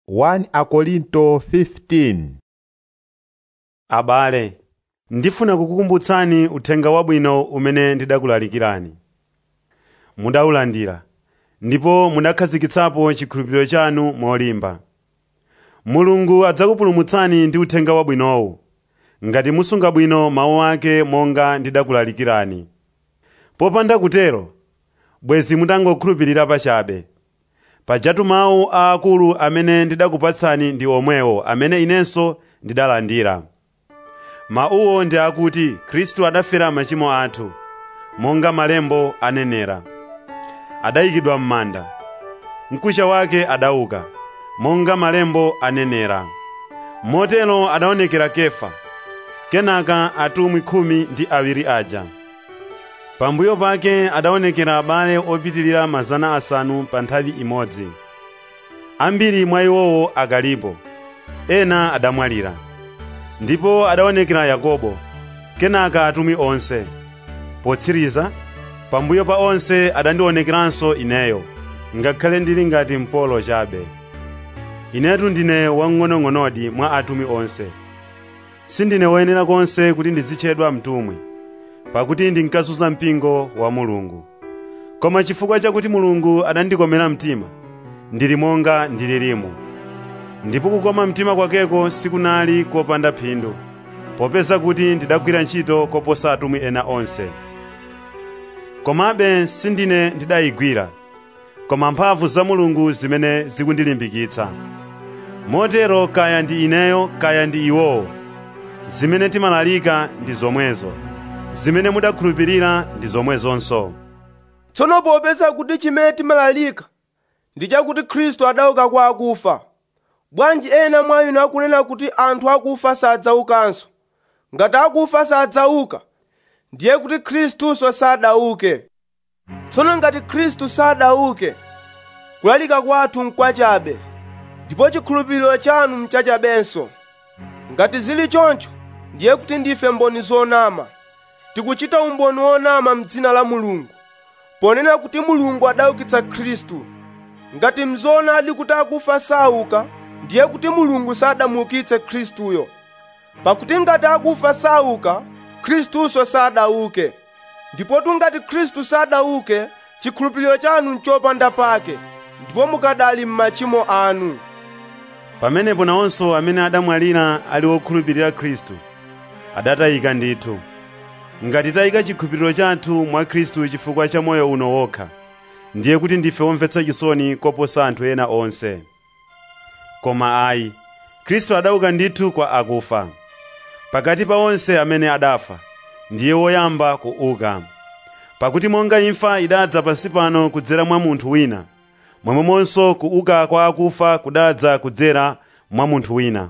1 Akorinto 15 Abale, ndifuna kukukumbutsani uthenga wabwino umene ndidakulalikirani. Mudawulandira, ndipo mudakhazikitsapo chikhulupiriro chanu molimba. Mulungu adzakupulumutsani ndi uthenga wabwinowu, ngati musunga bwino mawu ake monga ndidakulalikirani. Popanda kutero, bwezi mutangokhulupirira pachabe. Pajatu mawu aakulu amene ndidakupatsani ndi omwewo amene inenso ndidalandira. Mawuwo ndi akuti Khristu adafera machimo athu, monga malembo anenera. Adayikidwa m'manda, mkucha wake adauka, monga malembo anenera. Motero adaonekera Kefa, kenaka atumwi khumi ndi awiri aja. Pambuyo pake adaonekera abale opitirira mazana asanu pa nthawi imodzi. Ambiri mwa iwowo akalipo, ena adamwalira. Ndipo adaonekera Yakobo, kenaka atumwi onse. Potsiriza, pambuyo pa onse adandionekeranso ineyo, ngakhale ndili ngati mpolo chabe. Inetu ndine wamng'onong'onodi mwa atumwi onse. Sindine woyenera konse kuti ndizitchedwa mtumwi, pakuti ndinkazunza mpingo wa Mulungu. Koma chifukwa chakuti Mulungu adandikomera mtima, ndili monga ndililimu. Ndipo kukoma mtima kwakeko sikunali kopanda phindu, popeza kuti ndidagwira ntchito koposa atumwi ena onse. Komabe sindine ndidayigwira, koma mphamvu za Mulungu zimene zikundilimbikitsa. Motero kaya ndi ineyo kaya ndi iwowo, zimene timalalika ndi zomwezo, zimene mudakhulupirira ndi zomwezonso. tsono popeza kuti chimene timalalika ndi chakuti khristu adauka kwa akufa bwanji ena mwa inu akunena kuti anthu akufa sadzaukanso ngati akufa sadzauka ndiye kuti khristuso sadauke tsono ngati khristu sadauke kulalika kwathu nkwachabe ndipo chikhulupiriro chanu mchachabenso ngati zili choncho ndiye kuti ndife mboni zonama tikuchita umboni wonama m'dzina la mulungu ponena kuti mulungu adaukitsa khristu ngati mzoonadi kuti akufa sauka ndiye kuti mulungu sadamuukitse khristuyo pakuti ngati akufa sauka khristuso sadauke ndipotu ngati khristu sadauke chikhulupiriro chanu nchopanda pake ndipo mukadali m'machimo anu Pamenepo nawonso amene adamwalira ali okhulupirira Khristu adatayika ndithu. Ngati tayika chikhulupiriro chathu mwa Khristu chifukwa cha moyo uno wokha, ndiye kuti ndife omvetsa chisoni koposa anthu ena onse. Koma ayi, Khristu adauka ndithu kwa akufa. Pakati pa onse amene adafa, ndiye woyamba kuuka. Pakuti monga imfa idadza pansi pano kudzera mwa munthu wina, momwemonso kuuka kwa akufa kudadza kudzera mwa munthu wina.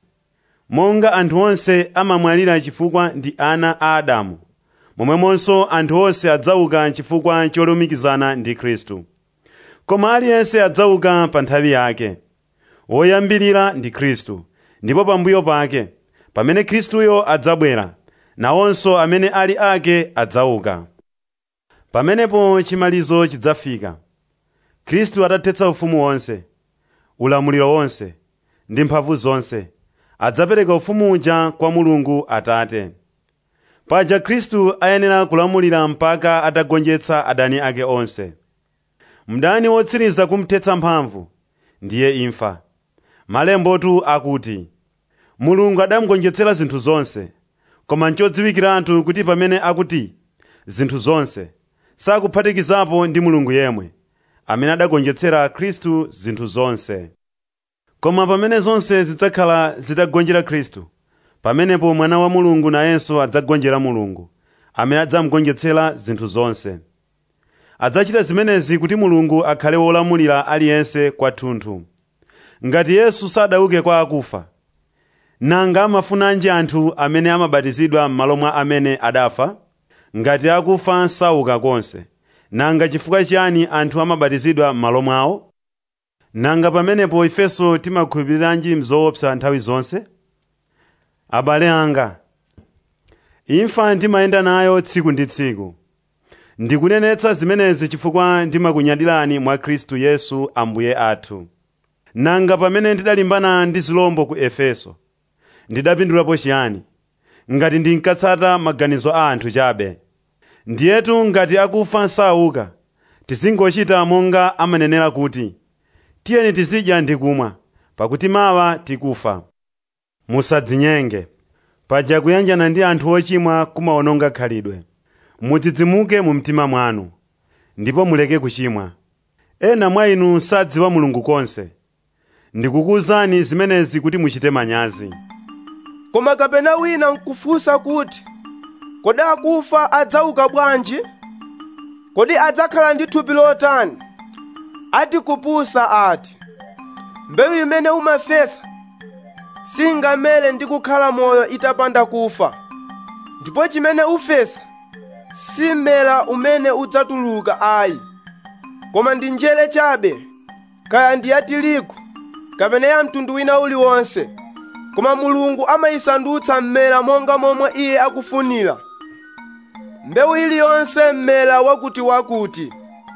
Monga anthu onse amamwalira chifukwa ndi ana a Adamu, momwemonso anthu onse adzauka chifukwa cholumikizana ndi Khristu. Koma aliyense adzauka pa nthawi yake. Woyambirira ndi Khristu, ndipo pambuyo pake, pamene Khristuyo adzabwera, nawonso amene ali ake adzauka. Pamenepo chimalizo chidzafika. Khristu atathetsa ufumu wonse, ulamuliro wonse, ndi mphamvu zonse, adzapereka ufumu uja kwa Mulungu Atate. Paja Khristu ayenera kulamulira mpaka atagonjetsa adani ake onse. Mdani wotsiriza kumthetsa mphamvu ndiye imfa. Malembotu akuti, Mulungu adamugonjetsera zinthu zonse, koma nchodziwikiratu kuti pamene akuti zinthu zonse, sakuphatikizapo ndi Mulungu yemwe, amene adagonjetsera Khristu zinthu zonse. Koma pamene zonse zidzakhala zitagonjera Khristu, pamenepo mwana wa Mulungu nayenso adzagonjera Mulungu, amene adzamugonjetsera zinthu zonse. Adzachita zimenezi kuti Mulungu akhale wolamulira aliyense kwathunthu. Ngati Yesu sadauke kwa akufa, nanga amafunanji anthu amene amabatizidwa m'malo mwa amene adafa? Ngati akufa sauka konse, nanga chifukwa chiyani anthu amabatizidwa m'malo mwawo? Nanga pamenepo ifenso timakhulupiriranji mzoopsa nthawi zonse? Abale anga, imfa ndimayenda nayo tsiku ndi tsiku. Ndikunenetsa zimenezi chifukwa ndimakunyadirani mwa Khristu Yesu Ambuye athu. nanga pamene ndidalimbana ndi zilombo ku efeso ndidapindulapo chiyani ngati ndinkatsata maganizo a anthu chabe ndiyetu ngati akufa sauka tizingochita monga amanenera kuti tiyeni tizidya ndi kumwa pakuti mawa tikufa musadzinyenge paja kuyanjana ndi anthu ochimwa kumawononga khalidwe mudzidzimuke mu mtima mwanu ndipo muleke kuchimwa ena mwa inu sadziwa mulungu konse ndikukuwuzani zimenezi kuti muchite manyazi koma kapena wina nkufunsa kuti kodi akufa adzauka bwanji kodi adzakhala ndi thupi lotani ati kupusa ati mbewu imene umafesa singamere ndi kukhala moyo itapanda kufa ndipo chimene ufesa si mmera umene udzatuluka ayi koma ndi njere chabe kaya ndi ya tirigu kapena ya mtundu wina uliwonse koma mulungu amayisandutsa mmera monga momwe iye akufunira mbewu iliyonse mmera wakutiwakuti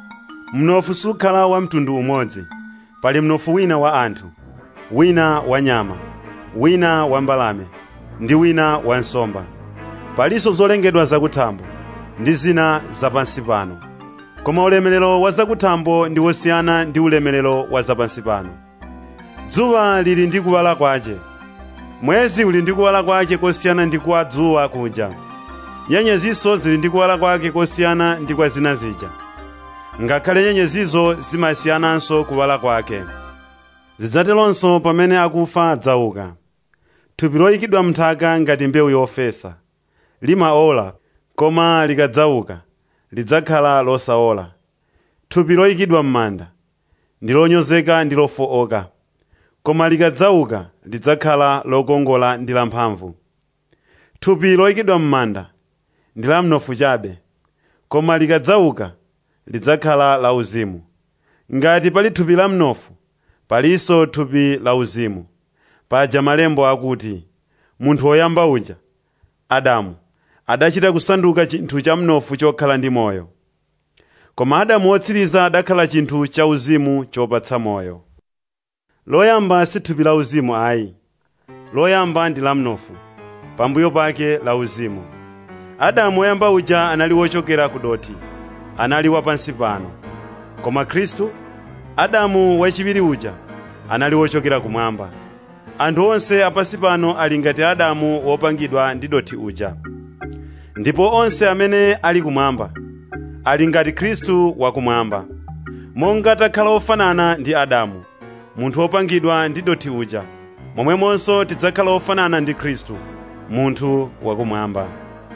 mnofu sukhala wa mtundu umodzi pali mnofu wina wa anthu wina wa nyama wina wa mbalame ndi wina wa nsomba palinso zolengedwa zakuthambo ndi zina zapansi pano koma ulemerero wa zakuthambo ndi wosiyana ndi ulemerero wa zapansi pano dzuwa lili ndi kuwala kwace mwezi uli ndi kuwala kwake kosiyana ndi kwa dzuwa kuja nyenyezinso zili ndi kuwala kwake kosiyana ndi kwa zina zija ngakhale nyenyezizo zimasiyananso kuwala kwake zidzateronso pamene akufa adzauka thupi loyikidwa mnthaka ngati mbewu yofesa limaola koma likadzauka lidzakhala losaola thupi loyikidwa m'manda ndi lonyozeka ndi lofooka koma likadzauka lidzakhala lokongola ndi lamphamvu thupi loyikidwa m'manda ndi la mnofu chabe koma likadzauka lidzakhala lauzimu ngati pali thupi la mnofu palinso thupi lauzimu paja malembo akuti munthu woyamba uja adamu adachita kusanduka chinthu cha mnofu chokhala ndi moyo koma adamu wotsiriza adakhala chinthu cha uzimu chopatsa moyo loyamba si thupi la uzimu ayi loyamba ndi la mnofu pambuyo pake la uzimu adamu woyamba uja anali wochokera ku doti anali wapansi pano koma khristu adamu wachiwiri uja anali wochokera kumwamba anthu onse apansi pano ali ngati adamu wopangidwa ndi doti uja ndipo onse amene ali kumwamba ali ngati khristu wakumwamba monga takhala ofanana ndi adamu munthu wopangidwa ndi doti uja momwemonso tidzakhala ofanana ndi khristu munthu wakumwamba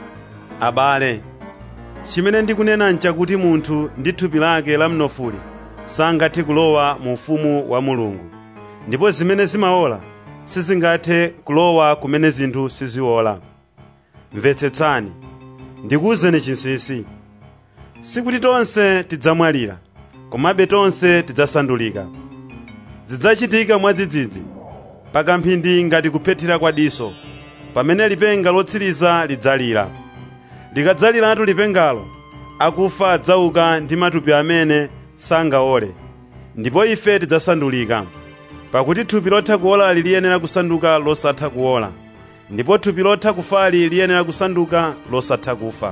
abale chimene ndikunena nchakuti munthu ndi thupi lake la mnofuli sangathe kulowa mu ufumu wa mulungu ndipo zimene zimaola sizingathe kulowa kumene zinthu siziola mvetsetsani ndikuwuzeni chinsinsi sikuti tonse tidzamwalira komabe tonse tidzasandulika zidzachitika mwadzidzidzi pakamphindi ngati kuphethira kwa diso pamene lipenga lotsiriza lidzalira likadzaliratu lipengalo akufa adzauka ndi matupi amene sangaole ndipo ife tidzasandulika pakuti thupi lotha kuolali liyenera kusanduka losatha kuola ndipo thupi lotha kufali liyenera kusanduka losatha kufa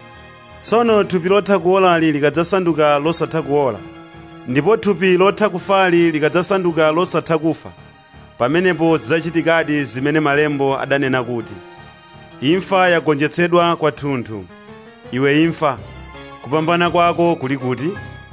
tsono thupi lotha kuolali likadzasanduka losatha kuola ndipo thupi lotha kufali likadzasanduka losatha kufa pamenepo zidzachitikadi zimene malembo adanena kuti imfa yagonjetsedwa kwathunthu iwe imfa kupambana kwako kuli kuti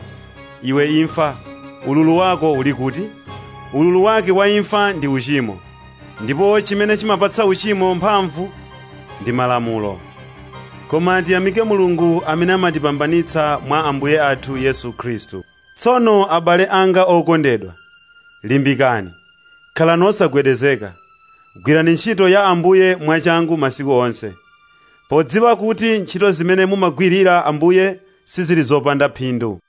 iwe imfa ululu wako uli kuti ululu wake wa imfa ndi uchimo ndipo chimene chimapatsa uchimo mphamvu ndi malamulo koma tiyamike mulungu amene amatipambanitsa mwa ambuye athu yesu khristu tsono abale anga okondedwa limbikani khalani osagwedezeka gwirani ntchito ya ambuye mwachangu masiku onse podziwa kuti ntchito zimene mumagwirira ambuye sizili zopanda phindu